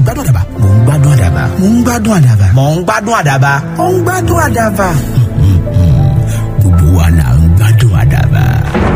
gbádùn àdàbà mò ń gbádùn àdàbà mò ń gbádùn àdàbà mò ń gbádùn àdàbà mò ń gbádùn àdàbà. gbogbo wa là ń gbádùn àdàbà.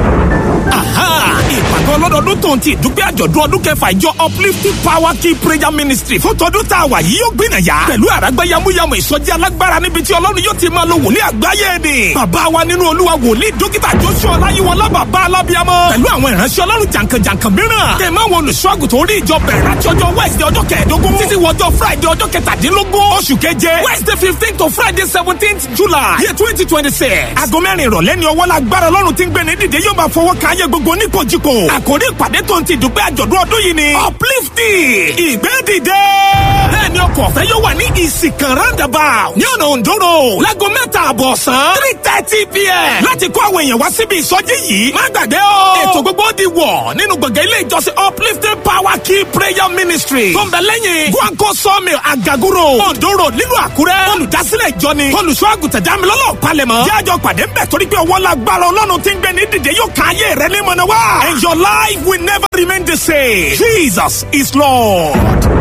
ìpàgọ́ ọlọ́dọọdún tó ń ti ìdúpẹ́ àjọ̀dún ọdún kẹfà ìjọ uplifting power key prayer ministry fún tọdún tá a wà yìí yóò gbìnà yá pẹ̀lú àràgbá yamuyamu ìsọjí alágbára níbi tí ọlọ́run yóò ti máa lo wòlíì àgbáyé ni bàbá wa nínú olúwa wòlíì dókítà joshua ọláyíwọlá bàbá alábíàmọ pẹ̀lú àwọn ìránṣẹ́ ọlọ́run jàǹkànjàǹkàn mìíràn tẹ̀ máa wọn olùṣọ́àgùtàn orí ìjọ bẹ̀rẹ̀ láti ọjọ́ wednesday ọjọ́ kẹẹ̀ẹ́dógún títí wọjọ́ friday ọjọ́ kẹtàdínlógún oṣù keje wednesday fifteen to friday seventeenth july year twenty twenty six aago mẹ́rin ìrọ̀lẹ́ ni ọwọ́ lágbára ọlọ́run ti ń gbé ní dìde yóò máa fọwọ́ kan ayé gbogbo nípojúkò àkórí ìpàdé tó ń ti dùpẹ́ àjọ̀dún ọdún yìí ni uplifting ìgbé dìde bẹ́ẹ̀ ni ọkọ̀ ọ̀fẹ́ yóò wà ní ìsìnkàn roundabout ní ọ̀nà òǹdó road láago mẹ́ta àbọ̀ ọ̀sán three thirty pm láti kó àwọn èèyàn wá síbi ìsọjí yìí má gbàgbé o ètò gbogbo di wọ̀ nínú gbọ̀ngàn ilé ìjọsìn uplifting power key prayer ministry tó ń bẹ lẹ́yìn guanco sawmill agaguro òǹdó road nílùú àkúrẹ́ olùdásílẹ̀ ìjọ ni olùṣọ́ àgùntàn dámilọ́lọ́ palẹ̀mọ́ jájọ pàdé ń bẹ̀ torí pé ọwọ́ lágbára ọlọ́run ti ń gbé ní dìde yóò ká ayé rẹ ní mọ̀nà wá and your life will never remain the same jesus is lord.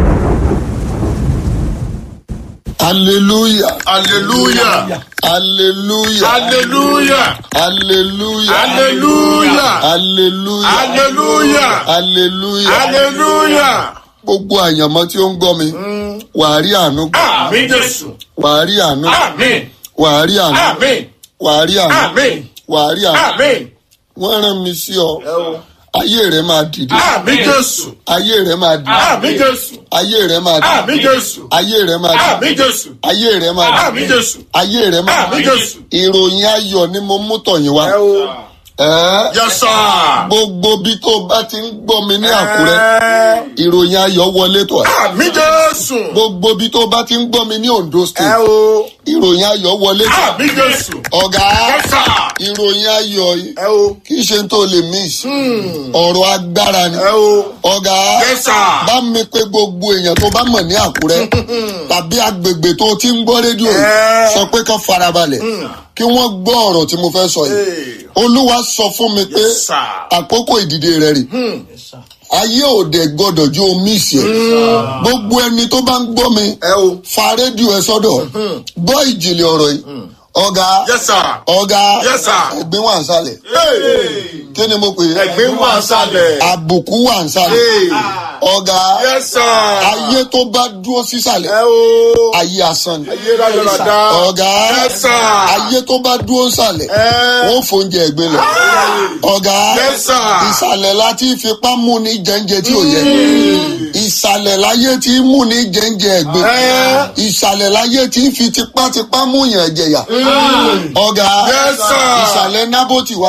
hallelujah Hallelujah. hallelujah Hallelujah. hallelujah Hallelujah. hallelujah Hallelujah. hallelujah Hallelujah. gbogbo àyànmọ́ tí ó ń gbọ́ mi wàá rí àánú gbà Àmín Jésù. wàá rí àánú Àmín. wàá rí àánú Àmín. wàá rí àánú Àmín. wàá rí àánú Àmín. wọ́n rán mi sí ọ ayé rẹ máa dìde Àmín Jésù. ayé rẹ máa dìde Àmín Jésù. ayé rẹ máa dìde Àmín Jésù. ayé rẹ máa dìde Àmín Jésù. ayé rẹ máa dìde Àmín Jésù. ayé rẹ máa Àmín dìde Jésù. ìròyìn ayọ̀ ni mo mú tọ̀yìn wá. Ẹ́, Yes sir. gbogbo bí tó bá ti ń gbọ́ mi ní àkúrẹ́ ìròyìn ayọ̀ wọlé tọ̀ ẹ́. Àmín Jésù. gbogbo bí tó bá ti ń gbọ́ mi ní ondo Ẹ state o. ìròyìn ayọ̀ wọlé tọ̀ ẹ́. Àmín Jésù. ọ̀gá Yes sir. ìròyìn ayọ̀ yìí Ẹ o. kì í ṣe tó lè miss ọ̀rọ̀ agbára ni Ẹ o. ọ̀gá Yes sir. bá mi pé gbogbo èèyàn tó bá mọ̀ ní àkúrẹ́ tàbí agbègbè tó ti ń gbọ́ rédíò yìí Ẹ. sọ pé kán farabalẹ̀ kí wọ́n gbọ́ ọ̀rọ̀ tí mo fẹ́ sọ yìí Hey. olúwa sọ fún mi pé Yes, sir. àkókò ìdìde rẹ rè ayé òde gbọdọ̀ ju omi ìṣe gbogbo ẹni tó bá ń gbọ́ mi Ẹ o. fa rédíò ẹ sọ́dọ̀ gbọ́ ìjìnlẹ̀ ọ̀rọ̀ yìí ọ̀gá Yes sir. ọ̀gá Yes, sir. ẹ̀gbin wà ń sálẹ̀ Hey. kí ni mo pè é Ẹ̀gbin wà sálẹ̀. àbùkù wà ń sálẹ̀ Hey. ọ̀gá Yes sir. ayé tó bá dúró sísàlẹ̀ Ẹ o. ayé asán ni Ayé rádaràda. ọ̀gá Yes sir. ayé tó bá dúró sàlẹ̀ Ẹ. wọ́n fòúnjẹ ẹ̀gbin lọ ọ̀gá Yes sir. ìsàlẹ̀ láti fipá mú ní jẹ́ńjẹ tí ò yẹ ìsàlẹ̀ láyé tí mú ní jẹ́ńjẹ ẹ̀gbin Ẹ. ìsàlẹ̀ láyé tí fi tipátipá mú yàn jẹ̀yà ọ̀gá Yes, sir. ìsàlẹ̀ nábòtì wà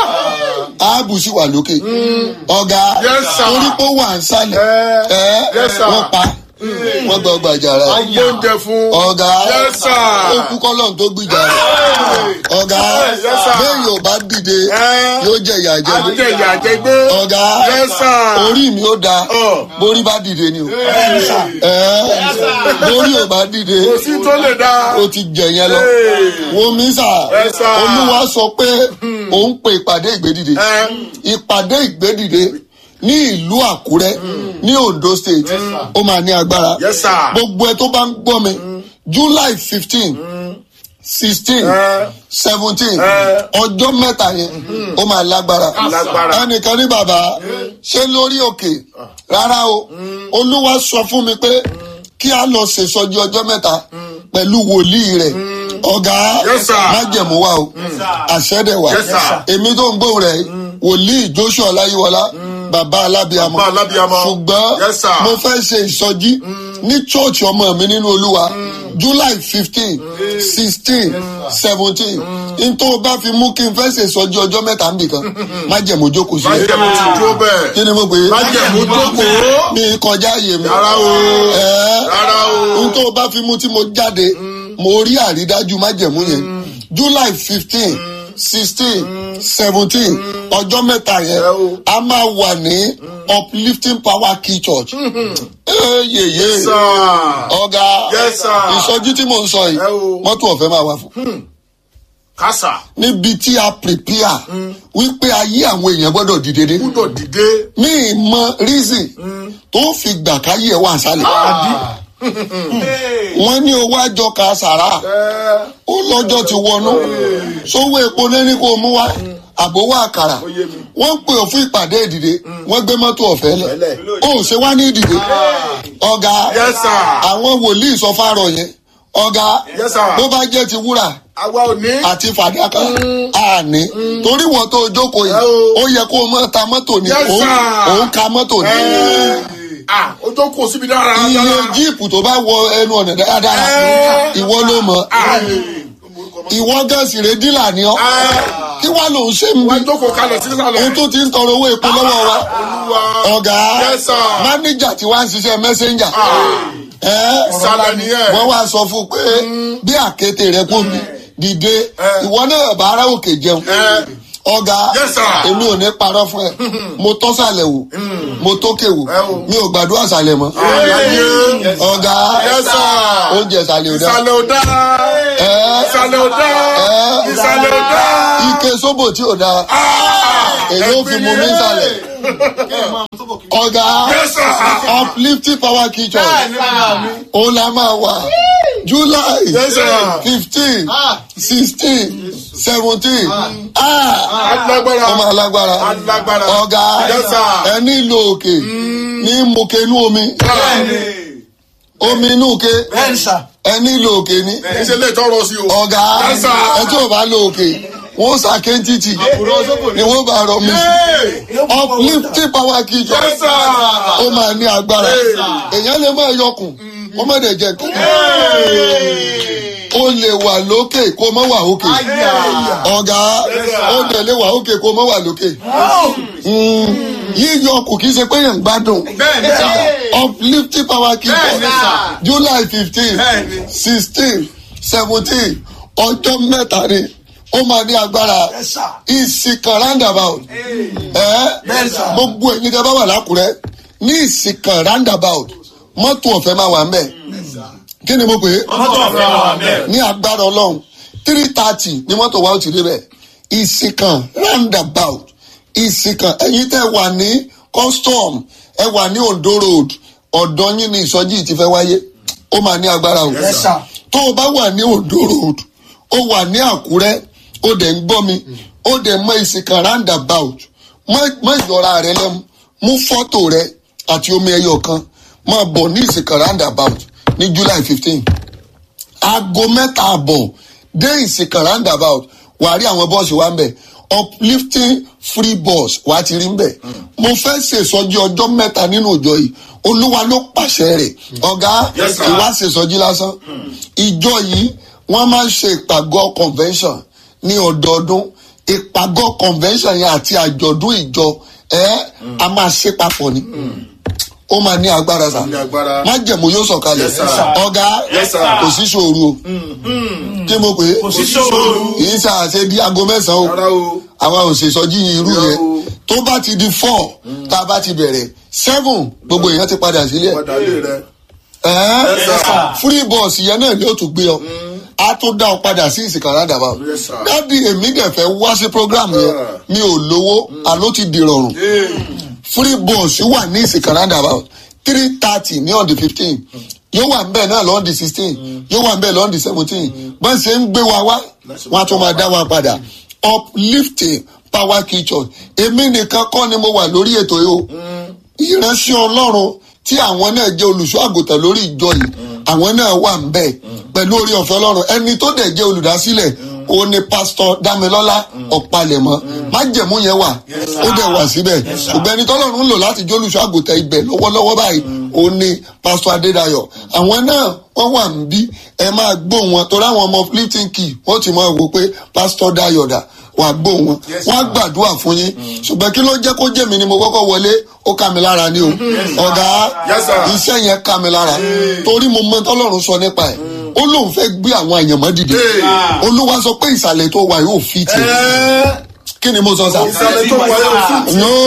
áàbù sì wà lókè ọ̀gá Yes, sir. torí pé ó wà ń sálẹ̀ Ẹ. ẹ Yes, sir. wọ́n pa wọ́n gbọ́ gbàjà rẹ̀ Agbóúnjẹ fún. ọ̀gá Yes, sir. ó kú kọ́lọ́n tó gbìjà rẹ̀ ọ̀gá Yes, sir. bẹ́ẹ̀ yóò bá dìde Ẹ. yóò jẹ ìyà jẹ Ajé ìyà jẹ gbé. ọ̀gá Yes, sir. orí mi ó da Ọ̀. borí bá dìde ni o ẹ borí ò bá dìde Kò sí tó lè dá. ó ti jẹ yẹn lọ wo mi sà Yes, sir. olúwa sọ pé òun pe ìpàdé ìgbédìde Ẹ. ìpàdé ìgbédìde ní ìlú àkúrẹ́ ní ondo state ó máa ní agbára Yes, sir. gbogbo ẹ tó bá ń gbọ́ mi july fifteen sixteen Ẹ. seventeen Ẹ. ọjọ́ mẹ́ta yẹn ó máa lágbára Lágbára. ẹnìkan ní bàbá ṣé lórí òkè rárá o olúwa sọ fún mi pé kí a lọ ṣèṣọjí ọjọ́ mẹ́ta pẹ̀lú wòlíì rẹ̀ ọ̀gá Yes, sir. májẹ̀mú wa o àṣẹ́dẹ̀ wa Yes, sir. èmi tó ń gbóhùn rẹ̀ wòlíì joshua ọláyíwọlá bàbá alábíàmọ Bàbá alábíamọ. ṣùgbọ́n Yes, sir. mo fẹ́ ṣe ìsọjí ní church ọmọ mi nínú olúwa july fifteen sixteen seventeen n tó bá fi mú kí n fẹ́ ṣe ìsọjí ọjọ́ mẹ́ta nìkan májẹ̀mú jókòó sílẹ̀ Májẹ̀mú ti dúró bẹ́ẹ̀. kí ni mo pè é Májẹ̀mú jókòó. mi kọjá àyè mi Rárá o. ẹ Rárá o. n tó bá fi mú tí mo jáde mo rí àrídájú májẹ̀mú yẹn july fifteen sixteen seventeen ọjọ́ mẹ́ta yẹn Ẹ o. a máa wà ní uplifting power key church ee yeye Sir. ọ̀gá Yes, sir. ìsọjí tí mò ń sọ yìí Ẹ o. mọ́tò ọ̀fẹ́ máa wà fún kásà níbi tí a prepare wípé ayé àwọn èèyàn gbọ́dọ̀ dìde dé gbúdọ̀ dìde. ní ìmọ̀ reason tó fi gbà káyé ẹ̀ wà sálẹ̀ wọ́n ní owó àjọ ka sàrà ó lọ́jọ́ ti wọnú sówó epo lẹ́ni kó mú wá àbówó àkàrà wọ́n pè ọ́ fún ìpàdé ìdìde wọ́n gbé mọ́tò ọ̀fẹ́ lẹ̀ ó ṣe wá ní ìdìde ọ̀gá Yes, sir. àwọn wòlíì sọ fárọ̀ yẹn ọ̀gá Yes, sir. bó bá jẹ́ ti wúrà àwa ò ní. àti fàdákà àní torí wọ́n tó jókòó yìí Ẹ o. ó yẹ kó o mọ̀ ta mọ́tò ni Yes, òun sir. òun ka mọ́tò ni ah o tó kó síbi dára. iye jíìpù tó bá wọ ẹnu ọ̀nà dáradára Ẹ. ìwọ ló mọ̀ ìwọ gẹ̀ẹ́sì rẹ dílà ni ọ́ kí wàá lòun ṣe ń wọ́n bí jókòó kalẹ̀ sí sàlẹ̀. òun tó ti ń tọrọ owó epo lọ́wọ́ wa olúwa. ọ̀gá Yes, sir. mánéjà tí wàá ń ṣiṣẹ́ mẹ́sẹ́njà ìsàlẹ̀ nìyẹn. wọ́n wá sọ fún un pé bí àkété rẹ kò mí dìde ìwọ náà bá ara òkè jẹun ọ̀gá Yes, sir. èmi ò ní parọ́ fún ẹ mo tọ́ sàlẹ̀ wò mo tókè wò Ẹ o. mi ò gbàdúrà sàlẹ̀ mọ́ ayé. ọ̀gá Yes, sir. oúnjẹ sàlẹ̀ ò dá ìsàlẹ̀ ò dá. Ẹ́. ìsàlẹ̀ ò dá. Ẹ́. ìsàlẹ̀ ò dá. ike sóbò tí ò dá èyí ò fi mú mi sàlẹ̀ ọ̀gá Yes, sir. uplifting power kitchen òun la máa wà july Yes, sir. fifteen sixteen seventeen alágbára. ọmọ alágbára alágbára. ọ̀gá Yes, sir. ẹni ìlò òkè ní mòkè inú omi omi inú òkè ẹni ìlò òkè ní ṣe lè tọrọ sí o. ọ̀gá Yes, sir. ẹ tí ò bá lo òkè wọ́n sá kéńtìtì ni wọ́n bá rọ mi uplifting power kitchen Yes, sir. ó máa ní agbára èèyàn lè máa yọkùn ó má dẹ̀ jẹ́ nǹkan ó lè wà lókè kó má wà òkè ọ̀gá ó dẹ̀ lè wà òkè kó má wà lókè Mm, yíyọ kù kì í ṣe pé yẹn ń gbádùn bẹ́ẹ̀ni sà. uplifting power kitchen Bẹ́ẹ̀ni, sir. july fifteen Bẹ́ẹ̀ni. sixteen seventeen ọjọ́ mẹ́ta ni ó máa ní agbára ìsìnkàn roundabout ẹ gbogbo ẹ̀yin tẹ́ bá wà lákùrẹ́ ní ìsìnkàn roundabout mọ́tò ọ̀fẹ́ máa wà ń bẹ̀ kí ni mo pè é mọ́tò ọ̀fẹ́ wà bẹ́ẹ̀. ní agbára ọlọ́run three thirty ni mọ́tò wa ó ti débẹ̀ ìsìnkàn roundabout ìsìnkàn ẹ̀yin tẹ́ wà ní custom ẹ wà ní ondo road ọ̀dọ́ yín ní ìsọjí yìí ti fẹ́ wáyé ó máa ní agbára o Yes, sir. tó o bá wà ní ondo road ó wà ní àkúrẹ́ ó dẹ̀ ń gbọ́ mi ó dẹ̀ mọ ìsìnkàn roundabout mọ- mọ ìyọra rẹ lẹ́mu mú fọ́tò rẹ àti omi ẹyọ kan máa bọ̀ ní ìsìnkàn roundabout ní july fifteen aago mẹ́ta àbọ̀ dé ìsìnkàn roundabout wàá rí àwọn bọ́ọ̀sì wa ń bẹ̀ uplifting free bus wàá ti rí ń bẹ̀ mo fẹ́ ṣèṣọ́jí ọjọ́ mẹ́ta nínú ìjọ yìí olúwa ló pàṣẹ rẹ̀ ọ̀gá Yes, sir. ìwà ṣèṣọ́jí lásán ìjọ yìí wọ́n máa ń ṣe ìpàgọ́ convention ní ọdọọdún ìpàgọ́ convention yẹn àti àjọ̀dún ìjọ ẹ̀ a máa ṣe papọ̀ ni ó máa ní agbára sa ní agbára. májẹ̀mú yóò sọ̀kalẹ̀ Yes, sir. ọ̀gá Yes, sir. kò sí ṣòro o kí mo pè é sí ṣòro. kì í ṣàṣe di aago mẹ́sàn-án rárá o o. àwa ò ṣèṣọ́jí irú Rárá yẹn o. tó bá ti di four tá a bá ti bẹ̀rẹ̀ seven gbogbo èèyàn ti padà sílẹ̀ padà lé rẹ. ẹ̀ẹ́n Yes, sir. free bus yẹn náà ni ó tún gbé ọ a tún dá ọ padà sí ìsìnkà rádàbà Yes, sir. dádì èmi dẹ̀ fẹ́ wá sí program yẹn Yeah. mi ò lówó àló ti dìrọ̀rùn free bus wà ní ìsìnkà rádàbà three thirty ní on the fifteen yóò wà ń bẹ̀ náà lọ́n di sixteen yóò wà ń bẹ̀ lọ́n di seventeen bọ́n ṣe ń gbé wa wá wọ́n á tún máa dá wa padà uplifting power kitchen èmi nìkan kọ́ ni mo wà lórí ètò yìí o ìránṣẹ́ ọlọ́run tí àwọn náà jẹ́ olùṣọ́ àgùntàn lórí ìjọ yìí àwọn náà wà ń bẹ̀ pẹ̀lú orí ọ̀fẹ́ ọlọ́run ẹni tó dẹ̀ jẹ́ olùdásílẹ̀ ó ní pásítọ̀ dámilọ́lá ọ̀pálẹ̀mọ́ májẹ̀mú yẹn wà ó dẹ̀ wà síbẹ̀ ṣùgbọ́n ẹni tọ́lọ́run ń lò láti jẹ́ olùṣọ́ àgùntàn ibẹ̀ lọ́wọ́lọ́wọ́ báyìí ó ní pásítọ̀ adédayọ̀ àwọn náà wọ́n wà ń bí ẹ máa gbó wọn torí àwọn ọmọ lifting key wọ́n ti máa wò pé pásítọ̀ dayọ̀ dà wàá gbó wọn wọn á gbàdúrà fún yín ṣùgbọ́n kí ló jẹ́ kó jẹ́ mi ni mo kọ́kọ́ wọlé ó ká mi lára ni o ọ̀gá Yes, sir. iṣẹ́ yẹn ká mi lára torí mo mọ tọ́lọ́run sọ nípa ẹ̀ ó lóun fẹ́ gbé àwọn àyànmọ́ dìde Hey. olúwa sọ pé ìsàlẹ̀ tó wà yóò fi tì kí ni mo sọ sá ìsàlẹ̀ tó wáyé òfin. no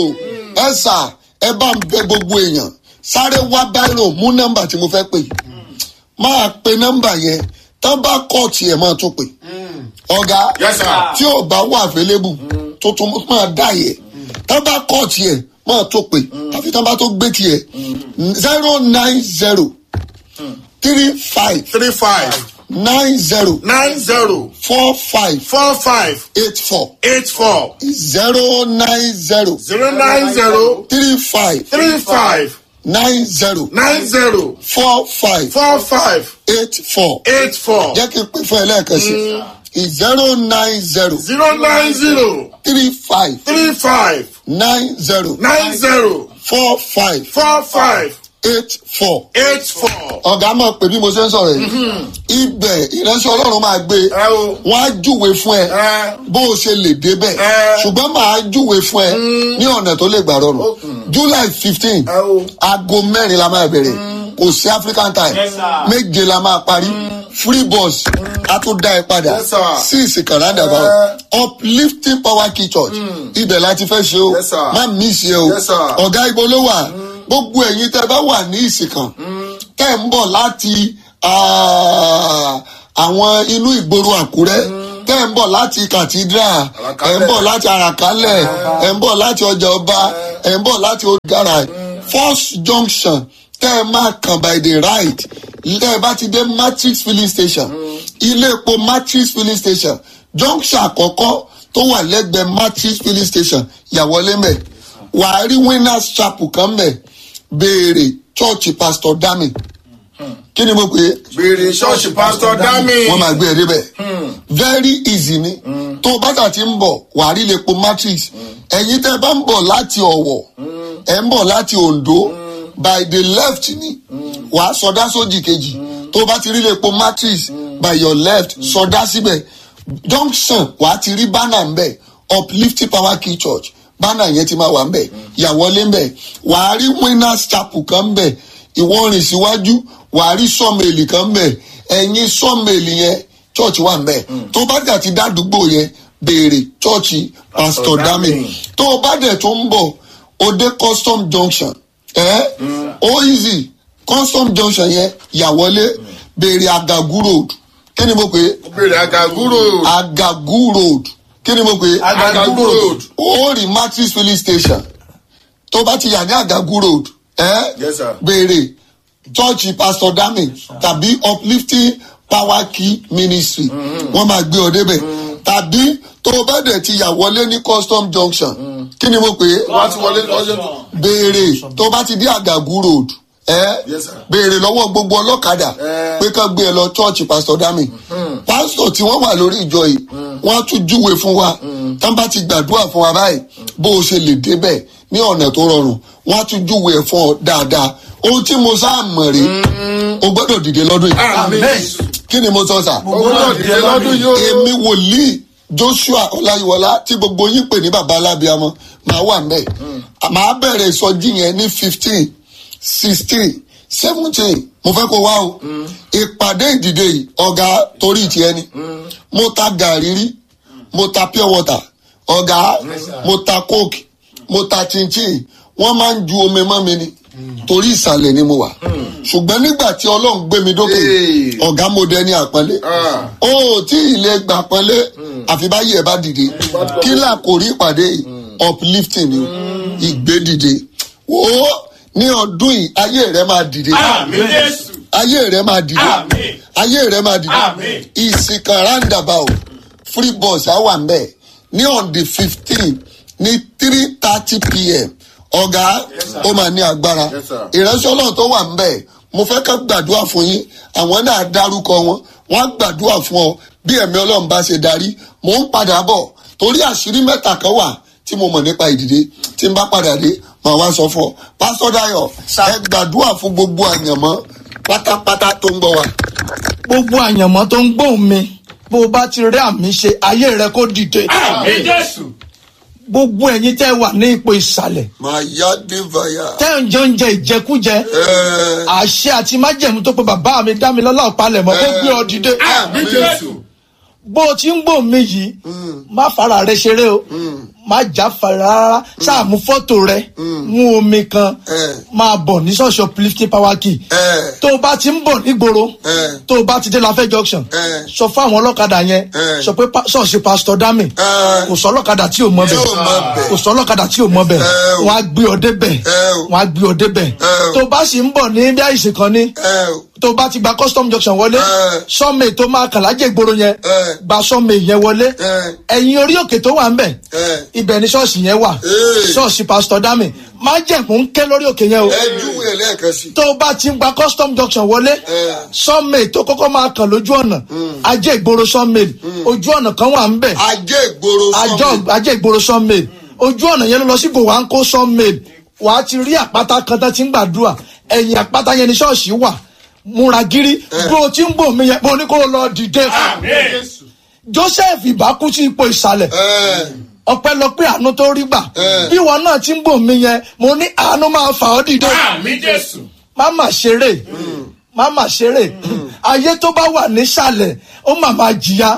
ẹ sà ẹ bá ń bẹ gbogbo èèyàn sáré wá báírò mú nọ́mbà tí mo fẹ́ pè máa pe nọ́mbà yẹn tán bá kọ́ọ̀tì ẹ̀ máa tún pè ọ̀gá Yes, sir. tí ò bá wà available tó tún máa dá yẹ tá bá kọ́ tiẹ̀ máa tó pè àfi tá bá tó gbé tiẹ̀ zero nine zero three five three five nine zero nine zero four five four five eight four eight four zero nine zero zero nine zero three five three five nine zero nine zero four five four five eight four eight four jẹ́ kí n pè fún ẹ lẹ́ẹ̀kan sí zero nine zero zero nine zero three five three five nine zero nine zero four five four five eight four. eight four. ọ̀gá mọ̀ pé bí mo ṣe ń sọ̀rọ̀ yìí ibẹ̀ ìránṣẹ́ ọlọ́run máa gbé ẹ o wọ́n á júwe fún ẹ ẹ bó o ṣe lè débẹ̀ Ẹ. ṣùgbọ́n màá júwe fún ẹ ní ọ̀nà tó lè gbà rọrùn july fifteen ẹ o aago mẹ́rin la máa bẹ̀rẹ̀ kò sí african time méje la máa parí free bus a tún dá ẹ padà Yes, sir. sí ìsìnkàn roundabout uplifting power key church ibẹ̀ láti fẹ́ ṣe o Yes, sir. má miss yẹ o Yes, sir. ọ̀gá ibo ló wà gbogbo ẹ̀yin tẹ́ bá wà ní ìsìnkàn tẹ́ ń bọ̀ láti ah, àwọn inú ìgboro àkúrẹ́ tẹ́ ń bọ̀ láti cathedral ẹ̀ ń bọ̀ láti àràkálẹ̀ ẹ̀ ń bọ̀ láti ọjà ọba ẹ̀ ń bọ̀ láti odara first junction tẹ́ ẹ máa kàn by the right tẹ́ ẹ bá ti dé matrix filling station ilé epo matrix filling station junction àkọ́kọ́ tó wà lẹ́gbẹ̀ẹ́ matrix filling station yàwọlé mẹ́ wàá rí winners chapel kan mẹ́ béèrè church pastor dami kí ni mo pè é béèrè ṣọ́ọ̀ṣì pásítọ̀ dámì. wọ́n máa gbé ẹ débẹ̀ very easy ni tó o bá tà ti ń bọ̀ wàá rí lepo matrix ẹ̀yin tẹ́ ẹ bá ń bọ̀ láti ọ̀wọ̀ ẹ̀ ń bọ̀ láti ondo by the left ni wàá sọdá sójì kejì tó o bá ti rí lepo matrix by your left sọdá síbẹ̀ junction wàá ti rí banner ń bẹ̀ uplifting power key church banner yẹn ti máa wà ń bẹ̀ yàwọlé ń bẹ̀ wàá rí winners chapel kan ń bẹ̀ ìwọ rìn síwájú wàá rí sọ́ọ̀mẹ̀lì kan ń bẹ̀ ẹ̀yìn sọ́ọ̀mẹ̀lì yẹn church wà ń bẹ̀ tó bá dà ti dádúgbò yẹn béèrè church pastor dami tó o bá dẹ̀ tó ń bọ̀ o dé custom junction ẹ̀ ó easy custom junction yẹn yàwọlé béèrè agagu road kí ni mo pè é béèrè àgàgúrò. agagu road kí ni mo pè é àgàgúrò road. ó rí matrix filling station tó bá ti yà ní agagu road ẹ Yes, sir. béèrè church pastor dami tàbí uplifting power key ministry wọn máa gbé ọ débẹ tàbí tó o bá dẹ̀ ti yà wọlé ní custom junction kí ni mo pè é wọ́n ti wọlé lọ́jọ́ tó. béèrè tó bá ti dé agagu road ẹ Yes, sir. béèrè lọ́wọ́ gbogbo ọlọ́kadà Eh. pé kán gbé ẹ lọ church pastor dami pastor tí wọ́n wà lórí ìjọ yìí wọ́n á tún júwe fún wa tán bá ti gbàdúrà fún wa báyìí bó o ṣe lè débẹ̀ ní ọ̀nà tó rọrùn wọ́n á tún júwe ẹ̀ fún ọ dáadáa ohun tí mo sáà mọ̀ rí o gbọ́dọ̀ dìde lọ́dún yìí àmín. kí ni mo sọ sà owó náà dìde lọ́dún yìí o. èmi wòlíì joshua ọláyíwọlá tí gbogbo yín pè ní baba alábíàmọ máa wà mbẹ màá bẹ̀rẹ̀ ìsọjí yẹn ní fifteen sixteen seventeen mo fẹ́ kó wá o ìpàdé ìdìde yìí ọ̀gá torí tiẹ̀ ni mo ta gàrí rí mo ta pure water ọ̀gá mo ta coke mo ta chinchin wọ́n máa ń ju omi mọ́ mi ni torí ìsàlẹ̀ ni mo wà ṣùgbọ́n nígbà tí ọlọ́run gbé mi dókè Hey. ọ̀gá mo dẹni àpọ́nlé Ah. ó tí ilé gbà pọ́nlé àfi báyìí ẹ̀ bá dìde kí là kò rí ìpàdé yìí uplifting ni o ìgbé dìde wò ó ní ọdún yìí ayé rẹ máa dìde Àmín Jésù. ayé rẹ máa dìde Àmín. ayé rẹ máa dìde Àmín. ìsìnkàn roundabout free bus á wà mbẹ ní on the fifteen ní three thirty pm ọ̀gá ó máa ní agbára Yes, sir. ìránṣẹ́ ọlọ́run tó wà mbẹ mo fẹ́ ká gbàdúrà fún yín àwọn náà dárúkọ wọn wọ́n á gbàdúrà fún ọ bí ẹ̀mí ọlọ́run bá ṣe darí mò ń padà bọ̀ torí àṣírí mẹ́ta kan wà tí mo mọ̀ nípa ìdìde tí n bá padà dé màá wá sọ fún ọ pásítọ̀ dayo ẹ gbàdúrà fún gbogbo àyànmọ́ pátápátá tó ń gbọ́ wa. gbogbo àyànmọ́ tó ń gbóhùn mi bó o bá ti rí àmì ṣe ayé rẹ kó dìde Àmín Jésù. gbogbo ẹ̀yin tẹ́ wà ní ipò ìsàlẹ̀ màá yá divaya. tẹ́ ń jẹ oúnjẹ ìjẹkújẹ Ẹ, àṣẹ àti májẹ̀mú tó pe bàbá mi dá mi lọ́lá ọ̀pálẹ̀ mọ́ kó gbé ọ dìde Àmín Jésù. bó o ti ń gbóhùn mi yìí má fara rẹ ṣeré o má já fara rárá ṣáà mú fọ́tò rẹ mú omi kan Eh. máa bọ̀ ní ṣọ́ọ̀ṣì uplifting power key Eh. tó o bá ti ń bọ̀ nígboro Eh. tó o bá ti dé lafẹ́ junction Eh. sọ fún àwọn ọlọ́kadà yẹn Eh. sọ pé pa- ṣọ́ọ̀ṣì pastor dami Eh. kò sọ ọlọ́kadà tí ò mọ bẹ̀ Tí ò mọ bẹ̀. kò sọ ọlọ́kadà tí ò mọ bẹ̀ Eh, o. wọ́n á gbé ọ débẹ̀ Eh, o. wọ́n á gbé ọ débẹ̀ Eh, o. tó o bá sì ń bọ̀ ní bí àìsàn kan ní ẹ o tó o bá ti gba custom junction wọlé Eh. sọ́ọ̀mì tó máa kàn lájẹ̀ ìgboro yẹn Eh. gba sọ́ọ̀mì yẹn wọlé Eh. ẹ̀yìn orí òkè tó wà ń bẹ̀ Eh. ibẹ̀ ni ṣọ́ọ̀ṣì yẹn wà Eh. ṣọ́ọ̀ṣì pastor dami má jẹ̀kún ń ké lórí òkè yẹn o ẹ júwe ẹ lẹ́ẹ̀kan sí. tó o bá ti ń gba custom junction wọlé Eh. sọ́ọ̀mì tó kọ́kọ́ máa kàn lójú ọ̀nà ajé ìgboro sọ́ọ̀mì ojú ọ̀nà kan wà ń bẹ̀ ajé ìgboro àjọ sọmi ajé ìgboro sawmill ojú ọ̀nà yẹn ló lọ sí gòwáńkó sawmill wàá ti rí àpáta kan tán ti ń gbàdúrà ẹ̀yìn àpáta yẹn ni ṣọ́ọ̀ṣì wà múra gírí bó o ti ń bò mí yẹn mo ní kó o lọ dìde joseph ìbá kú sí ipò ìsàlẹ̀ ẹ ọpẹ́lọpẹ́ àánú tó rí gbà Eh. bí wọn náà ti ń bò mí yẹn mo ní àánú máa fà ọ́ dìde Àmì Jésù. má mà ṣeré má mà ṣeré ayé tó bá wà nísàlẹ̀ ó mà máa jìyà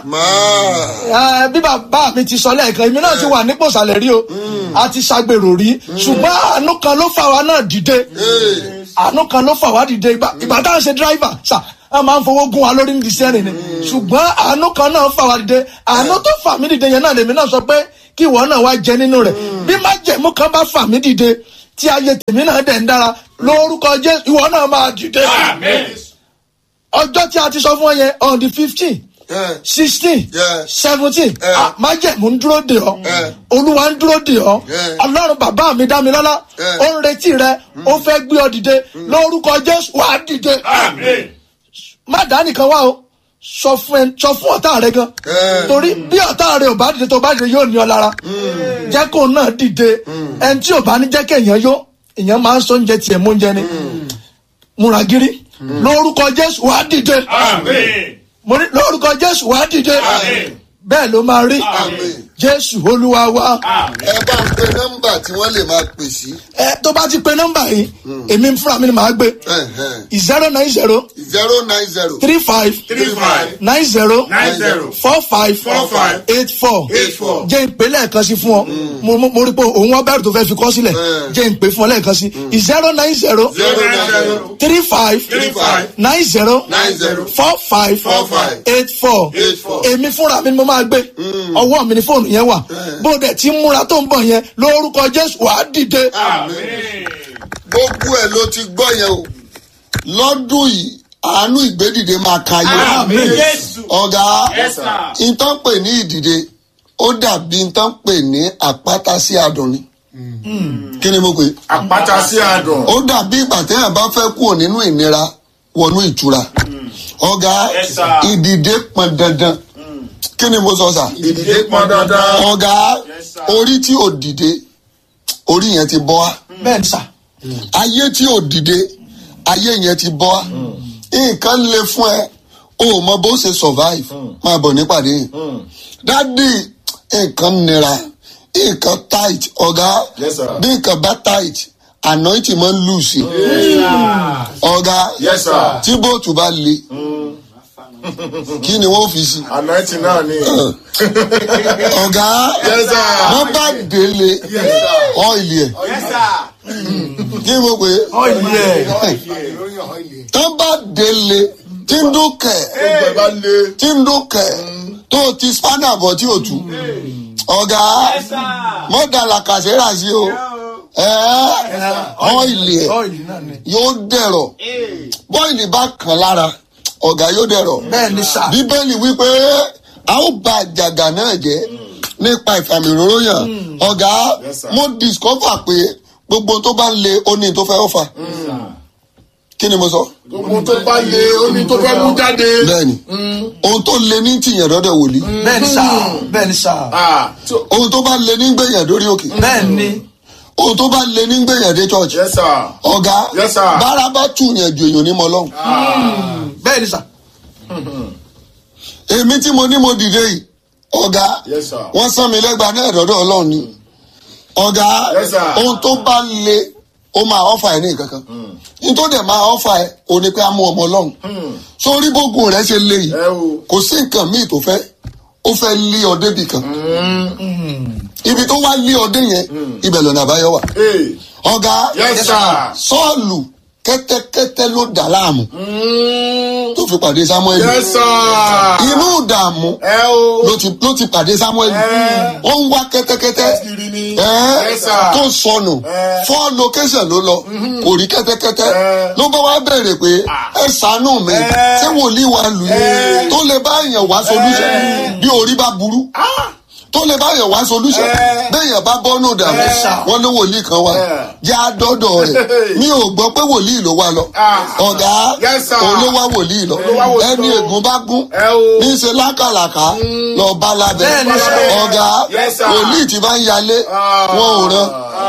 máa Eh, bí bàbá mi ti sọ lẹ́ẹ̀kan èmi náà ti wà nípò ìsàlẹ̀ rí o a ti ṣàgbèrò rí ṣùgbọ́n àánú kan ló fà wá náà dìde àánú kan ló fà wá dìde ìgbà ìgbà tá à ń ṣe dírìvà sà a máa ń fowó gún wa lórí nídìí sẹ́rìn ni ṣùgbọ́n àánú kan náà fà wá dìde àánú tó fà mí dìde yẹn náà lèmi náà sọ pé kí ìwọ náà wá jẹ nínú rẹ̀ bí májẹ̀mú kan bá fà mí dìde tí ayé tèmi náà dẹ̀ ń dára lórúkọ jésù ìwọ náà máa dìde Àmì. ọjọ́ tí a ti sọ fún ọ yẹn on the fifteen ẹ sixteen Yeah. seventeen Yeah. májẹ̀mú ń dúró dè ọ́ Yeah. olúwa ń dúró dè ọ́ Yeah. ọlọ́run bàbá mi dá mi lọ́lá Yeah. ó ń retí rẹ ó fẹ́ gbé ọ dìde lórúkọ jésù wà á dìde Àmì. má dá nìkan wá o sọ fún ẹ sọ fún ọ̀tá rẹ gan Yeah. torí bí ọ̀tá rẹ ò bá dìde tó bá dìde yóò ní ọ lára jẹ́ kó náà dìde ẹni tí ò bá ní jẹ́ kéèyàn yó èèyàn máa ń sọ oúnjẹ tiẹ̀ mú oúnjẹ ni múra gírí lórúkọ jésù wà á dìde Àmì. mo ní lórúkọ jésù wà á dìde Àmín. bẹ́ẹ̀ ló máa rí Àmín. jésù olúwa wa Àmì. ẹ bá ń pe nọ́mbà tí wọ́n lè máa pè sí. ẹ tó bá ti pe nọ́mbà yìí èmi fúnra mi ni màá gbé zero nine zero zero nine zero three five Three five. nine zero Nine zero. four five Four five. eight four Eight four. jẹ́ ìpè lẹ́ẹ̀kan sí fún ọ mo mo- mo rí pé òun wọ́n bẹ̀rù tó fẹ́ fi kọ́ sílẹ̀ Mm. jẹ́ ìpè fún ọ lẹ́ẹ̀kan sí zero nine zero zero nine zero three five three five nine zero nine zero four five Four five. eight four Eight four. èmi fúnra mi ni mo máa gbé ọwọ́ mi ni fóònù yẹn wà bó o dẹ̀ ti ń múra tó ń bọ̀ yẹn lórúkọ jésù wàá dìde Àmì. gbogbo ẹ ló ti gbọ́ yẹn o lọ́dún yìí àánú ìgbédìde máa ka yẹ Àmì Jésù. ọ̀gá Yes, sir. ìtàn pè ní ìdìde ó dàbí ìtàn pè ní àpáta sí adùn ni kí ni mo pè é? àpáta sí àdùn. ó dàbí ìgbà téèyàn bá fẹ́ kúrò nínú ìnira wọnú ìtura ọ̀gá Yes, sir. ìdìde pọn dandan kí ni mo sọ sà ìdílé pọn dandan. ọ̀gá Yes, sir. orí tí ò dìde orí yẹn ti bọ́ wá bẹ́ẹ̀ ni sà ayé tí ò dìde ayé yẹn ti bọ́ wá nǹkan le fún ẹ o ò mọ bó ṣe survive máa bọ̀ nípàdé yìí dádì nǹkan nira nǹkan tight ọ̀gá Yes, sir. bí nǹkan bá tight anointing máa ń lù sí ọ̀gá Yes, sir. tí bóòtù bá le kí ni wọ́n fi sí anointing náà ni. ọ̀gá Yes, sir. wọ́n bá délé Yes, sir. ọ́ìlì ẹ̀ kí ni mo pè é ọ̀yẹ́ tán bá délé tí ń dúkẹ́ gbogbo ẹ bá lé. tí ń dúkẹ́ tó o ti spanner bọ̀ tí o tú ọ̀gá mọ́dàlá kàṣẹ́rà sí o ọ́ìlì ẹ̀ ọ̀yẹ́ náà ni yóò dẹ̀rọ̀ bọ́ìlì bá kàn lára ọ̀gá yóò dẹ̀rọ̀ bẹ́ẹ̀ ni sà bíbélì wípé a ó ba àjàgà náà jẹ́ nípa ìfàmìróró yàn ọ̀gá Yes, sir. mo discover pé gbogbo tó bá ń le ó ní tó fẹ́ ọ̀fà kí ni mo sọ gbogbo tó bá lé ó ní tó fẹ́ mú jáde. bẹ́ẹ̀ni ohun tó le ní tìyàn dọ́dọ̀ wòlíì bẹ́ẹ̀ ni sà bẹ́ẹ̀ ni sà Ah, so- ohun tó bá le ní gbẹ̀yàn dórí òkè bẹ́ẹ̀ ni ohun tó bá le ní gbẹ̀yàn dé church yes sir. ọ̀gá Yes, sir. bára bá tùyàn ju èèyàn ní mọ́ lọ́hùn bẹ́ẹ̀ ni sà èmi tí mo ní mo dìde yìí ọ̀gá Yes, sir. wọ́n sán mi lẹ́gbàá náà dọ́dọ̀ ọlọ́run ni ọ̀gá Yes, sir. ohun tó bá le ó máa ọ́fà ẹ̀ ní nǹkan kan nítorí dẹ̀ máa ọ́fà ẹ̀ ò ní pé á mú ọmọ ọlọ́run sórí bógun rẹ̀ ṣe le yìí ẹ o. kò sí nǹkan míì tó fẹ́ ó fẹ́ lé ọ débì kan ibi tó wá lé ọdẹ yẹn ibẹ̀ lọ́nà àbáyọ wà Hey. ọ̀gá Yes, sir. sọ́ọ̀lù kẹ́tẹ́kẹ́tẹ́ ló dà láàmú Mm. tó fi pàdé samuel Yes, sir. inú ìdààmú Ẹ o. ló ti ló ti pàdé samuel Eh. ó ń wá kẹ́tẹ́kẹ́tẹ́ Kiri ni. ẹ́ Yes, sir. tó sọnù Eh. four location ló lọ kò rí kẹ́tẹ́kẹ́tẹ́ Eh. ló bá wá bẹ̀rẹ̀ pé ẹ ṣàánú mi Eh. ṣé wòlíì wa lù yín Eh. tó lè bá èèyàn wá solution bí orí bá burú tó lè bá èèyàn wá solution Eh. béèyàn bá bọ́nù dàmú Eh. wọn ní wòlíì kan wá Eh. já dọ́dọ̀ rẹ̀ mi ò gbọ́ pé wòlíì ló wá lọ Ah. ọ̀gá Yes, sir. òun ló wá wòlíì lọ Òun ló wá wòlíì ẹni lọ. ègún bá gún Ẹ o. ní í ṣe lákàlàkà lọ bá lábẹ́ Bẹ́ẹ̀ ni, sir. ọ̀gá Yes, sir. wòlíì tí bá ń yalé Ah. wọn ò rán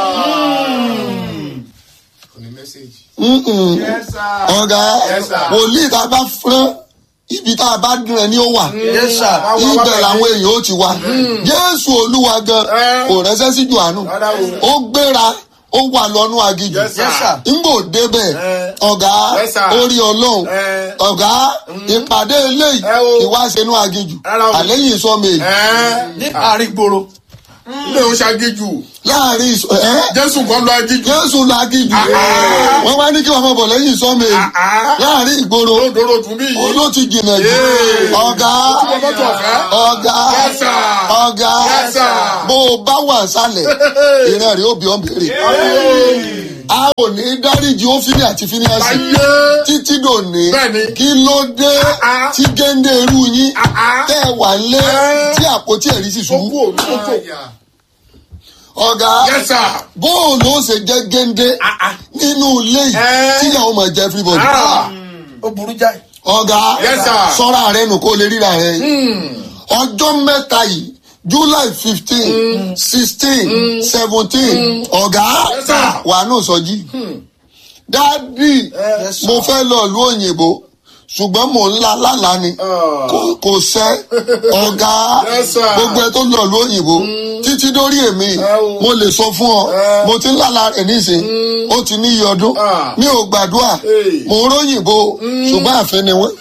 Mm-mm. Yes, sir. ọ̀gá Yes, sir. wòlíì tá a bá fúnra ibi tá a bá dùn ẹ ní ó wà yes sir Wá, wá, wá, ibẹ̀ wá. làwọn èèyàn ó ti wá jésù olúwa gan Eh. kò rẹ́sẹ́ sí johannu Rárá o. ó gbéra ó wà lọ́nú agijù Yes, sir. yes sir ngbò débẹ̀ Eh. ọ̀gá Yes, sir. orí ọlọ́run Eh. ọ̀gá ìpàdé eléyìí Eh, o. ìwáṣẹ̀nú agijù Rárá o. àlẹ́yìn sọ́mẹ̀lì Ẹ. ní àárín gbòòrò Ilé o ṣàgéjù. láàrin ìsọ ẹ́ Jésù kan lọ agíjù. jésù lagijù Ah. wọ́n wá ní kí wọ́n máa bọ̀ lẹ́yìn sọ́mẹ̀lì Ah. láàrin ìgboro Lódòrò tún bí yìí. ló ti jìnnà jù Yeah. ọ̀gá Tí mo mọ́tò ọ̀fẹ́. ọ̀gá Yes, sir. ọ̀gá Yes, sir. bó o bá wà sálẹ̀ ìran rẹ̀ ó bí ọ́n béèrè a ò ní dáríji ó fílẹ̀ àti fíníàsì Láyé. títí dòní Bẹ́ẹ̀ni. kí ló dé Ah. tí géńdé irú yín Ah. tẹ́ ẹ wà lé Eh. tí àpótí ẹ̀rí sì Ó kú ṣubú òun tó kò. ọ̀gá Yes, sir. bóòlù ó ṣe jẹ́ géńdé Ah, ah. nínú ilé yìí Eh. tíyàwó máa jẹ́ everybody Ah. ó burú jáì ọ̀gá Yes, sir. sọ́ra rẹ nù kó lè ríra rẹ ọjọ́ mẹ́ta yìí july fifteen sixteen seventeen ọ̀gá Yes, sir. wà nù sọ́jí dádì Yes, sir. mo fẹ́ lọ ìlú òyìnbó ṣùgbọ́n mò ń la lálàá ni Ah. kò kò sẹ́ ọ̀gá Yes, sir. gbogbo ẹ tó lọ ìlú òyìnbó títí dórí èmi o. mo lè sọ fún ọ Eh. mo ti ń lálàá rẹ̀ nísìn ó ti ní iye ọdún Ah. mi ò gbàdúrà Hey. mo ń róyìnbó ṣùgbọ́n àfẹ́ ni wọ́n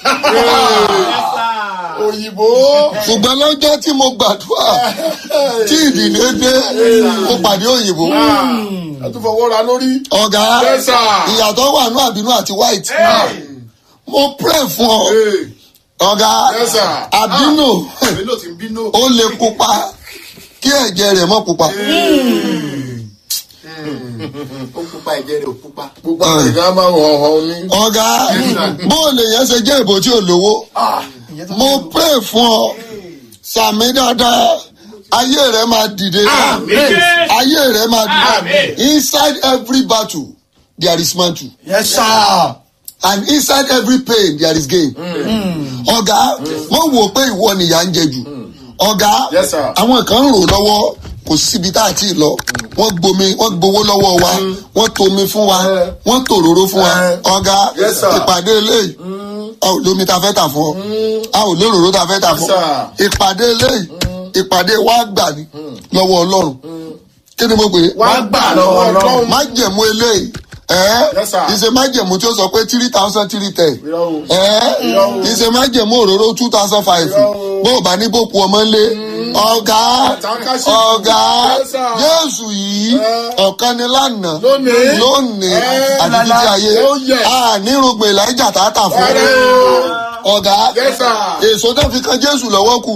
Òyìnbó. ṣùgbọ́n lọ́jọ́ tí mo gbàdúrà tí ìdílé dé mo pàdé òyìnbó Ẹ tún fọwọ́ ra lórí. ọ̀gá Yes, sir. ìyàtọ̀ wà ní àbínú àti white mo pray fún ọ Hey. ọ̀gá Yes, sir. àbínú Bello ti ń bínú. ó lè pupa kí ẹ̀jẹ̀ rẹ̀ mọ́ pupa ó pupa ẹ̀jẹ̀ rẹ̀ ò pupa. Gbogbo àwọn ìgbà máa ń hàn hàn ní. ọ̀gá bóòlù yẹn ṣe jẹ́ ìbò tí ò lówó mo pray fún ọ sàmì dáadáa ayé rẹ máa dìde ayé rẹ máa dìde inside every battle there is mantle yes sir and inside every pain there is gain. ọ̀gá wọ́n wò pé ìwọ nìyà ń jẹ jù ọ̀gá Yes, sir. àwọn kan ń rò lọ́wọ́ kò síbi tá a ti lọ wọ́n gbomi wọ́n gbowó lọ́wọ́ wa wọ́n tomi fún wa Eh. wọ́n tòróró fún wa Eh. ọ̀gá Yes, sir. ìpàdé eléyìí a ò lómi ta fẹ́ tà fún ọ a ò lóróró ta fẹ́ tà Yes, fún ọ sir. ìpàdé eléyìí ìpàdé wa gbà ní lọ́wọ́ ọlọ́run kí ni mo pè é Wá gbà lọ́wọ́ Ọlọ́run. májẹ̀mú eléyìí ẹ́ Yes, sir. ìṣe májẹ̀mú tí ó sọ pé three thousand three ten Irọ́ o. ẹ́ Irọ́ o. ìṣe májẹ̀mú òróró two thousand five Irọ́ o. bó o bá ní bòkú ọmọ ńlé ọ̀gá Àtàkàṣe. ọ̀gá Yes, sir. jésù yìí Eh. ọ̀kan ni lánàá Lónìí. lónìí Eh. àti títí ayé Oh, yes. ànírògbè ìlàjà tààtà fún Rárá ọ̀gá Yes, sir. èso tó fi kan jésù lọ́wọ́ kù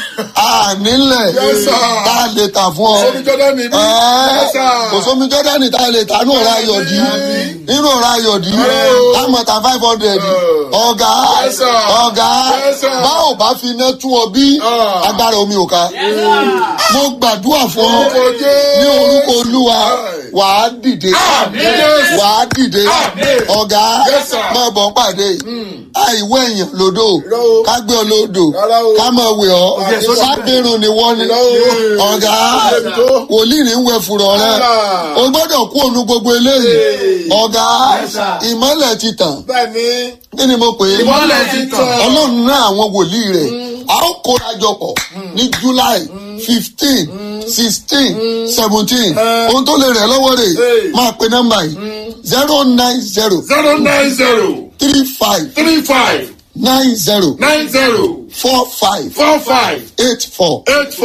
ànílẹ̀ Yes, sir. tá a lè tà fún ọ Sórí Jọ́dá mi bí. Yes, sir. kò sómi jọ́dánì tá a lè ta ní ọ̀rá ayọ̀dí nínú ọ̀rá ayọ̀dí Hello. támọ̀tà five hundred ọ̀gá Yes, sir. ọ̀gá Yes, sir. bá ò bá fi iná tún ọ bí Ah. agbára omi ò ká mo gbàdúrà fún ọ Orúkọ Jésù. ní orúkọ olúwa wàá dìde Yes. wàá dìde Amen. ọ̀gá Yes, sir. máa bọ̀ pàdé àìwé èèyàn lódò Irọ́ o. ká gbé ọ lódò Rárá o. ká máa wẹ̀ ọ́ Yes, sir. sábẹ́rùn ni wọ́n ní Irọ́ o. ọ̀gá Ẹbí tó. wòlíì ní wẹ̀ fùrọ̀ rẹ Ah. o gbọ́dọ̀ kú ònu gbogbo eléyìí Hey. ọ̀gá ìmọ̀lẹ̀ ti tàn Bẹ́ẹ̀ni. kí ni mo pè é Ìmọ́lẹ̀ ti tàn. ọlọ́run náà àwọn wòlíì rẹ̀ a ó kóra jọ pọ̀ ní july fifteen sixteen seventeen ohun tó lè rẹ̀ lọ́wọ́ rẹ̀ Hey. máa pe nọ́mbà yìí zero nine zero zero nine zero three five three five nine zero nine zero four five four five eight four eight four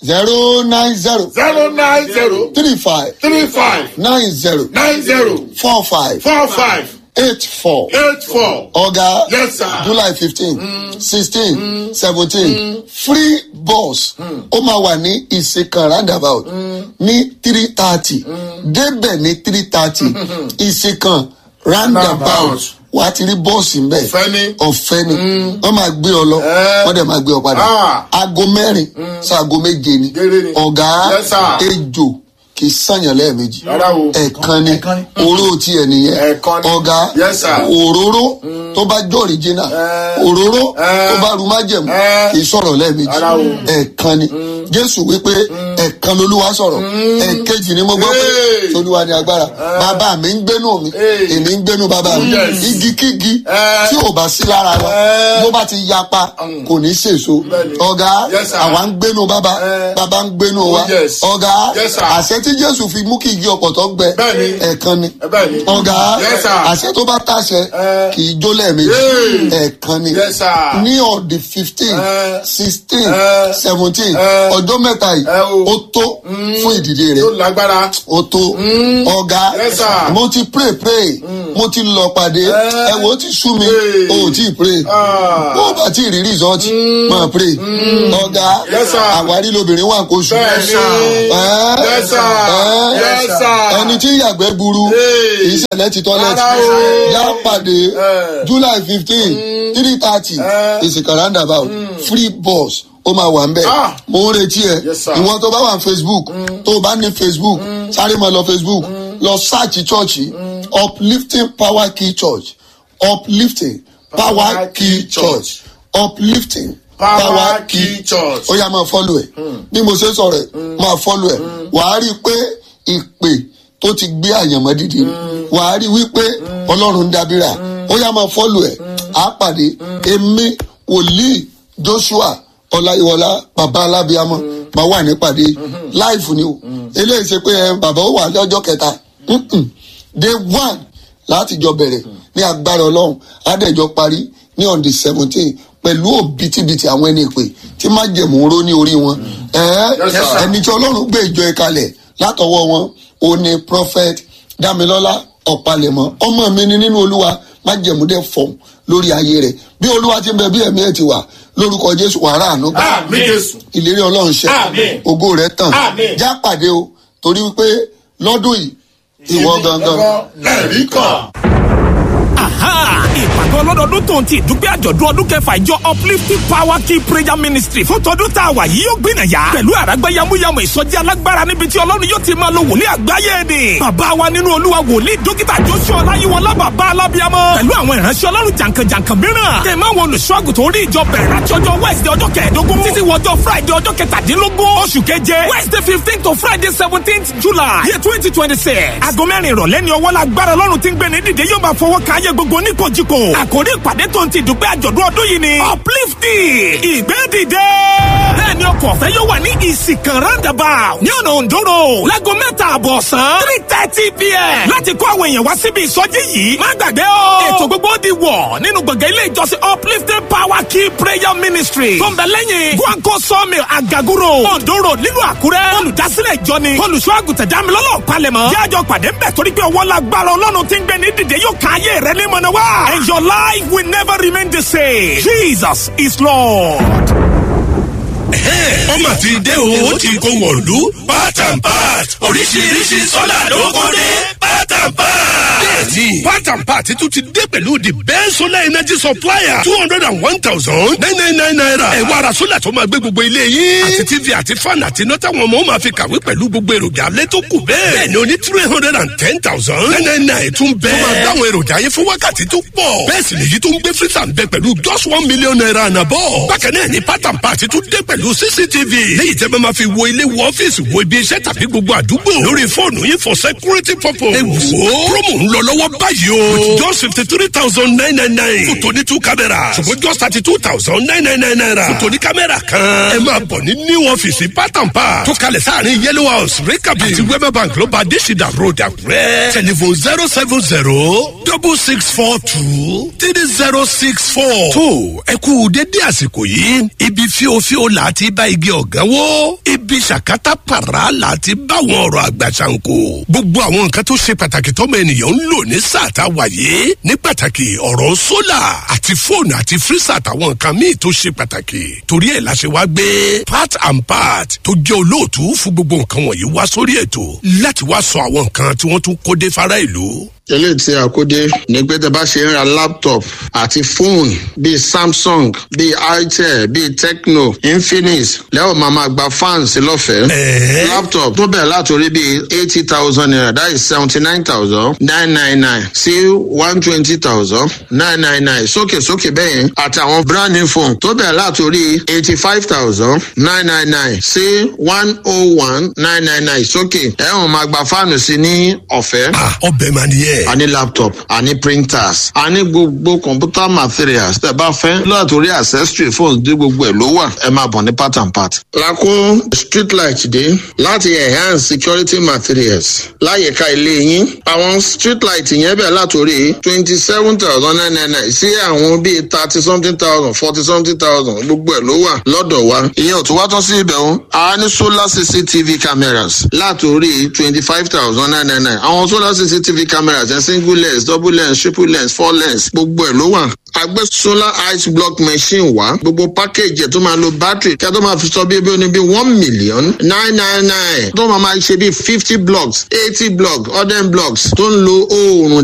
zero nine zero zero nine zero three five three five nine zero nine zero four five four five eight four. eight four. ọ̀gá Yes, sir. july fifteen sixteen seventeen free bus ó máa wà ní ìsìnkàn roundabout ní three thirty débẹ̀ ní three thirty ìsìnkàn roundabout Roundabout. wà á ti rí bọ́ọ̀sì ń bẹ̀ Ọ̀fẹ́ ni. ọ̀fẹ́ ni wọ́n máa gbé ọ lọ Eh. wọ́n dẹ̀ máa gbé ọ padà Ah. aago mẹ́rin sáago méje ni Géré ni. ọ̀gá Yes, sir. ejò kì í sànyàn lẹ́ẹ̀mejì Rárá o. ẹ̀ẹ̀kan ni Ẹ̀ẹ̀kan ni. oró tiẹ̀ nìyẹn Ẹ̀ẹ̀kan ni. ọ̀gá Yes, sir. òróró tó bá jọ original Eh. òróró Eh. tó bá ru májẹ̀mú Eh. kì í sọ̀rọ̀ lẹ́ẹ̀mejì Rárá o. ẹ̀ẹ̀kan ni jésù wípé ẹ̀ẹ̀kan lolúwa sọ̀rọ̀ ẹ̀ẹ̀kejì ni mo gbọ́ pé Hey. tolúwa ni agbára bàbá mi ń gbénu mi Hey. èmi ń gbénu bàbá mi Yes. igikígi Eh. tí ò bá sí lára wa Eh. bó bá ti yapa kò ní sèso Bẹ́ẹ̀ni. ọ̀gá Yes, sir. àwa ń gbénu bàbá Eh. bàbá ń gbénu wa yes. ọ̀gá Yes, sir. àṣẹ tí jésù fi mú kí igi ọ̀pọ̀tọ́ gbẹ Bẹ́ẹ̀ni. ẹ̀ẹ̀kan ni Bẹ́ẹ̀ni. ọ̀gá Yes, sir. àṣẹ tó bá tàṣẹ Eh. kì í jó lẹ́ẹ̀mejì Hey. ẹ̀ẹ̀kan ni Yes, sir. ní ọ̀dì fifteen Eh. sixteen Eh. seventeen Eh. ọjọ́ mẹ́ta yìí Eh, o. ó tó fún ìdìde rẹ̀ Yóò lágbára. ó tó ọ̀gá Yes, sir. mo ti pray pray mo ti lọ pàdé Eh. ẹ wo ó ti sú mi Hey. o ò tí ì pray Ah. bó o bá tí ì rí result máa pray ọ̀gá Yes, sir. àwárí lobìnrin wà kó sùn Bẹ́ẹ̀ni. Eh. Yes, sir. Eh. Yes, sir. ẹni tí yàgbẹ́ burú Hey. kì í ṣẹlẹ̀ ti tọ́lẹ̀tì Rárá o. yá pàdé Eh. july fifteen three thirty Eh. ìsìnkà roundabout free bus ó máa wà ń bẹ̀ Ah. mo ń retí ẹ Yes, sir. ìwọ tó bá wà ní facebook tó o bá ní facebook sáré máa lọ facebook lọ sáàchì chọ́ọ̀chì uplifting power key church uplifting power key church uplifting Power Key Church. ó yá máa fọ́lù ẹ̀ bí mo ṣe sọ̀rọ̀ ẹ̀ máa fọ́lù ẹ̀ wàá rí i pé ìpè tó ti gbé àyànmọ́ dìde wàá rí i wípé ọlọ́run ń dábìrà ó yá máa fọ́lù ẹ̀ á pàdé èmi wòlíì joshua ọláyíwọlá bàbá alábíàmọ máa wà nípàdé láìfù ni o eléyìí ṣe pé ẹ, bàbá ó wà lọ́jọ́ kẹta Mm-mm. day one láti jọ bẹ̀rẹ̀ ní agbára ọlọ́run adẹ́jọ́ parí ní on the seventeen pẹ̀lú òbítíbitì àwọn ẹni ìpè tí má jẹ̀mú ró ní orí wọn. Ẹ̀ẹ́, Yes, sir. ẹni tí ọlọ́run gbé ìjọ ẹ̀ kalẹ̀ látọwọ́ wọn ó ní prophet damilọ́lá ọ̀pálẹ̀mọ́ ọmọ mi ni nínú olúwa má jẹ̀mú dẹ̀ fọ̀ lórí ayé rẹ̀ bí olúwa ti ń bẹ bí ẹ̀mí ẹ̀ ti wà lórúkọ jésù wàrà àánú gbà Àmín Jésù. ìlérí ọlọ́run ṣẹ Àmín. ògo rẹ̀ tàn Àmín. já pàdé o torí wípé lọ́dún yìí ìwọ gangan. Lẹ́rìí kan. Aha! ìpàgọ́ ọlọ́dọọdún tó ń ti ìdúpẹ́ àjọ̀dún ọdún kẹfà ìjọ uplifting power key prayer ministry fún tọdún tá a wà yìí yóò gbìnà yá pẹ̀lú àràgbá yamuyamu ìsọjí alágbára níbi tí ọlọ́run yóò ti máa lo wòlíì àgbáyé ni. bàbá wa nínú olúwa wòlíì dókítà joshua ọláyíwọlá bàbá alábíàmọ pẹ̀lú àwọn ìránṣẹ́ ọlọ́run jàǹkànjàǹkàn mìíràn tẹ̀ máa wọn olùṣọ́àgùtò orí ìjọ bẹ̀rẹ̀ láti ọjọ́ wednesday ọjọ́ kẹẹ̀ẹ́dógún títí wọjọ́ friday ọjọ́ kẹtàdínlógún oṣù keje wednesday fifteen to friday seventeenth july year twenty twenty six aago mẹ́rin ìrọ̀lẹ́ ni ọwọ́ lágbára ọlọ́run ti ń gbé ní dìde yóò máa fọwọ́ kan ayé gbogbo oníkojúko àkórí ìpàdé tó ń ti dùgbẹ́ àjọ̀dún ọdún yìí ni uplifting ìgbé dìde bẹ́ẹ̀ ni ọkọ̀ ọ̀fẹ́ yóò wà ní ìsìnkàn roundabout ní ọ̀nà òǹdóró láago mẹ́ta àbọ̀ ọ̀sán three thirty pm láti kó àwọn èèyàn wá síbi ìsọjí yìí má gbàgbé o ètò gbogbo di wọ̀ nínú gbọ̀ngàn ilé ìjọsìn uplifting power key prayer ministry tó ń bẹ lẹ́yìn guanco sawmill agaguro òǹdóró nílùú àkúrẹ́ olùdásílẹ̀ ìjọ ni olùṣọ́ àgùntàn dámilọ́lọ́ palẹ̀mọ́ jájọ pàdé ń bẹ̀ torí pé ọwọ́ lágbára ọlọ́run ti ń gbé ní dìde yóò ká ayé rẹ ní mọ̀nà wá and your life will never remain the same jesus is lord. ọmọ ti dé o ó ti kó wọ̀lú part and part oríṣiríṣi sọ́là ló kó dé part and part. bẹ́ẹ̀ni part and part tún ti dé pẹ̀lú the best solar energy supplier two hundred and one thousand nine nine nine naira. ẹ wá ra sólà tó máa gbé gbogbo ilé yín. àti tv àti fan àti iná táwọn ọmọ máa fi kàwé pẹ̀lú gbogbo èròjà alẹ́ tó kù bẹ́ẹ̀. bẹ́ẹ̀ni o ní three hundred and ten thousand nine nine nine tún bẹ́ẹ̀. tó máa dáhùn èròjà yẹn fún wákàtí tó pọ̀. bẹ́ẹ̀ sì nìyí tó ń gbé freezer ń bẹ pẹ̀lú just one million naira and above. bákan náà ni part and part tún dé pẹ̀lú cctv. léyìí tẹ́ bá máa fi wo ilé wo ọ́fíìsì wo ibi iṣẹ́ tàbí gbogbo àdúgbò. lórí fóònù yín for security purpose. ẹ wò wo promo ń lọ lọ́wọ́ báyìí o. with just fifty three thousand nine nine nine. fún tòní two cameras. ṣùgbọ́n just thirty two thousand nine nine nine naira. fún tòní kámẹ́rà kan. ẹ máa bọ̀ ní new ọ́fíìsì pátápá. tó kalẹ̀ sáàrin yellow house rikabi. àti wema bank ló bá adésìdá road àkúrẹ́. telephone zero seven zero double six four two three zero six four. tó ẹ kú dédé àsìkò yìí ibi fíofío là á ti bá igi ọ̀gá wó. ibi ṣàkátà pàrà là á ti bá àwọn ọ̀rọ̀ àgbà ṣàǹkó. gbogbo àwọn nǹkan tó ṣe pàtàkì tọ́mọ ènìyàn ń lò ní sáà tá a wà yìí ní pàtàkì ọ̀rọ̀ sólà àti fóònù àti fírísà àtàwọn nǹkan míì tó ṣe pàtàkì torí ẹ̀ la ṣe wá gbé part and part tó jẹ́ olóòtú fún gbogbo nǹkan wọ̀nyí wá sórí ètò láti wá sọ àwọn nǹkan tí wọ́n tún kó dé fara ìlú eléyìí tí a kó dé ní pé tẹ bá ṣe ń ra laptop àti fóònù bíi samsung bíi itel bíi tecno infinix lẹ́wọ̀n máa ma gba fans lọ́fẹ̀ẹ́. laptop tó bẹ̀rẹ̀ látòrí bíi eighty thousand naira that is seventy nine thousand nine nine nine sí one twenty thousand nine nine nine sókè sókè bẹ́yẹn àtàwọn brand new phone tó bẹ̀rẹ̀ látòrí eighty five thousand nine nine nine sí one oh one nine nine nine sókè ẹ̀wọ̀n máa gba fáànù sí ní ọ̀fẹ́. ọbẹ̀ máa nìyẹn. a ní laptop a ní printers a ní gbogbo computer materials tẹ bá fẹ́ látòrí accessory phones dé gbogbo ẹ̀ ló wà ẹ máa bọ̀ ní part and part. lakó street light dé láti enhance security materials láyìíká ilé yín àwọn street light yẹn bẹ̀ látòrí twenty seven thousand nine nine nine sí àwọn bíi thirty something thousand forty something thousand gbogbo ẹ̀ ló wà lọ́dọ̀ wa. ìyẹn ò tún wá tán sí ibẹ̀ o a ní solar cctv cameras látòrí twenty five thousand nine nine nine àwọn solar cctv cameras ẹ̀ single lens double lens triple lens four lens gbogbo ẹ̀ ló wà àgbẹ̀ solar ice block machine wá gbogbo package ẹ̀ tó máa lo battery kí a tó máa fi sọ bí ebi oní bí one million nine nine nine tó máa máa ṣe bí fifty blocks eighty blocks hundred blocks tó ń lo oòrùn